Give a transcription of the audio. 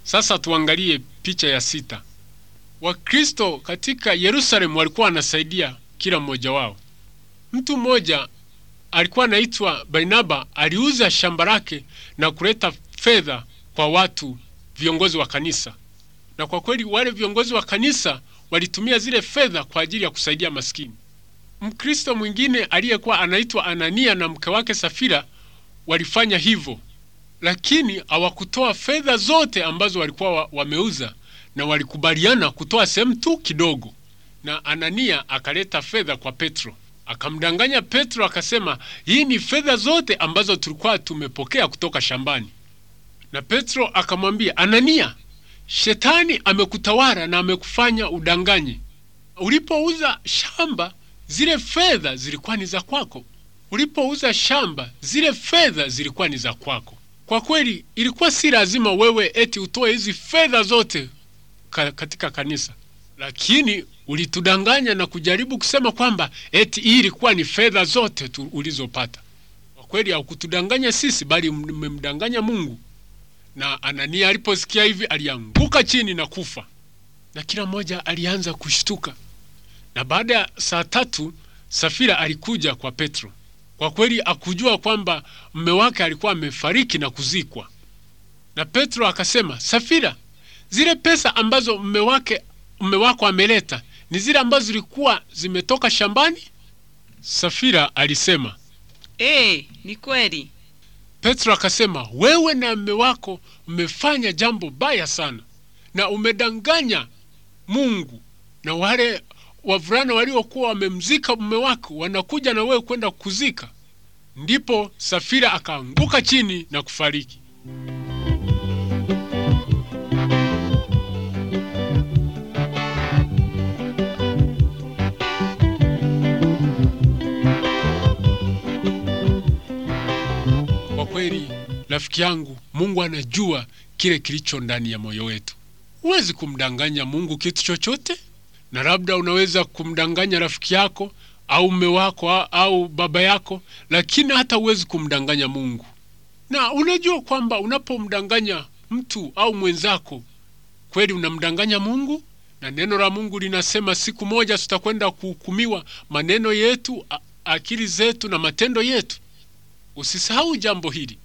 Sasa tuangalie picha ya sita. Wakristo katika Yerusalemu walikuwa wanasaidia kila mmoja wao. Mtu mmoja alikuwa anaitwa Barnaba, aliuza shamba lake na kuleta fedha kwa watu viongozi wa kanisa, na kwa kweli wale viongozi wa kanisa walitumia zile fedha kwa ajili ya kusaidia maskini. Mkristo mwingine aliyekuwa anaitwa Anania na mke wake Safira walifanya hivyo, lakini hawakutoa fedha zote ambazo walikuwa wa, wameuza na walikubaliana kutoa sehemu tu kidogo. Na Anania akaleta fedha kwa Petro, akamdanganya Petro, akasema hii ni fedha zote ambazo tulikuwa tumepokea kutoka shambani. Na Petro akamwambia Anania, shetani amekutawala na amekufanya udanganye. Ulipouza shamba, zile fedha zilikuwa ni za kwako. Ulipouza shamba, zile fedha zilikuwa ni za kwako. Kwa kweli, ilikuwa si lazima wewe eti utoe hizi fedha zote ka, katika kanisa, lakini ulitudanganya na kujaribu kusema kwamba eti hii ilikuwa ni fedha zote tu ulizopata. Kwa kweli, haukutudanganya sisi, bali mmemdanganya Mungu. Na Anania aliposikia hivi alianguka chini na kufa, na kila mmoja alianza kushtuka. Na baada ya saa tatu Safira alikuja kwa Petro. Kwa kweli akujua kwamba mme wake alikuwa amefariki na kuzikwa. Na Petro akasema, Safira, zile pesa ambazo mme wake mme wako ameleta ni zile ambazo zilikuwa zimetoka shambani? Safira alisema, Eh, ni kweli. Petro akasema, wewe na mme wako mmefanya jambo baya sana na umedanganya Mungu, na wale wavulana waliokuwa wamemzika mume wako wanakuja na wewe kwenda kuzika. Ndipo Safira akaanguka chini na kufariki. Kwa kweli, rafiki yangu, Mungu anajua kile kilicho ndani ya moyo wetu. Huwezi kumdanganya Mungu kitu chochote, na labda unaweza kumdanganya rafiki yako au mume wako au baba yako, lakini hata huwezi kumdanganya Mungu. Na unajua kwamba unapomdanganya mtu au mwenzako, kweli unamdanganya Mungu, na neno la Mungu linasema siku moja tutakwenda kuhukumiwa maneno yetu, a- akili zetu na matendo yetu. Usisahau jambo hili.